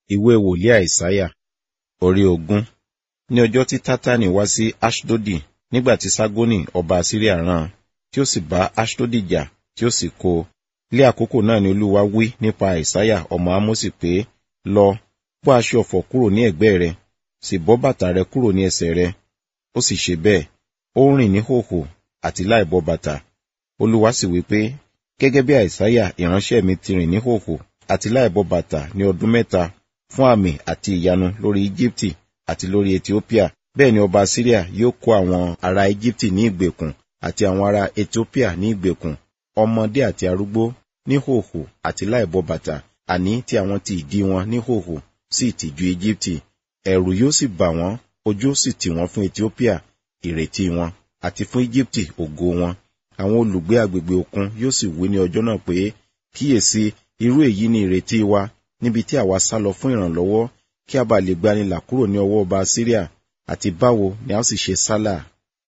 ìwé wòlíì àìsáyà orí ogún ní ọjọ́ tí tátánì wá sí ashdodi nígbà tí ságónì ọba asiria rán tí ó sì bá ashdodi jà tí ó sì kó lé àkókò náà ni olúwa wí nípa àìsáyà ọmọ ámósì pé lọ bọ́ aṣọ ọ̀fọ̀ kúrò ní ẹ̀gbẹ́ rẹ sì bọ́ bàtà rẹ kúrò ní ẹsẹ̀ rẹ ó sì ṣe bẹ́ẹ̀ ó ń rìn ní hòhò àti láì bọ́ bàtà olúwa sì wí pé gẹ́gẹ́ bí àìsáyà ìránṣẹ́ mi ti rìn ní hòhò àti láì bọ́ bàtà ní ọdún mẹ́ta fún àmì àti ìyanu lórí íjíbítì àti lórí ethiopia bẹ́ẹ̀ ni ọba syria yóò kó àwọn ará íjíbítì ní ìgbèkùn àti àwọn ará ethiopia ní ìgbèkùn ọmọdé àti arúgbó ní hòhò àti láì bọ́ bàtà àní tí àwọn ti ìdí wọn ní hòhò sí ìtìjú íjíbítì ẹ̀rù yóò sì bà wọ́n ojú ó sì tì wọ́n fún ethiopia ìrètí wọn àti fún íjíbítì ògo wọn àwọn olùgbé agbègbè òkun yóò sì wí ní ọjọ́ náà pé kíyèsí irú èyí ni ìrètí wa níbi tí àwa sá lọ fún ìrànlọ́wọ́ kí a bá lè gbanilà kúrò ní ọwọ́ ọba syria àti báwo ni a ó sì ṣe sálà